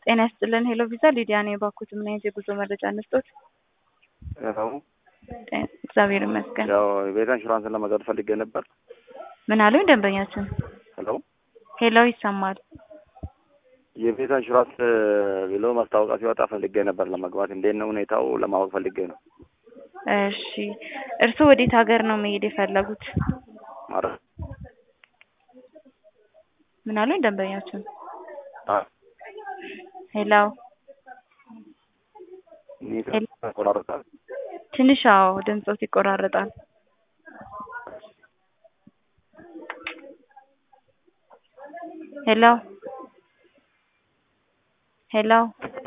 ጤና ይስጥልን ሄሎ ቪዛ ሊዲያ ነኝ። ባኩት ምን አይነት የጉዞ መረጃ እንስጦት? ያው እግዚአብሔር ይመስገን። ያው የቤት ኢንሹራንስን ለመግዛት ፈልጌ ነበር። ምን አሉኝ ደንበኛችን? ሄሎ ሄሎ ይሰማል። የቤት ኢንሹራንስ ብሎ ማስታወቂያ ሲወጣ ፈልጌ ነበር ለመግባት። እንዴት ነው ሁኔታው ለማወቅ ፈልጌ ነው። እሺ እርስዎ ወዴት ሀገር ነው መሄድ የፈለጉት? ማለት ምን አሉኝ ደንበኛችን? አ ሄሎ ኔትወርክ ተቆራረጣል። ትንሽ አዎ ድምፆት ይቆራረጣል። ሄሎ ሄሎ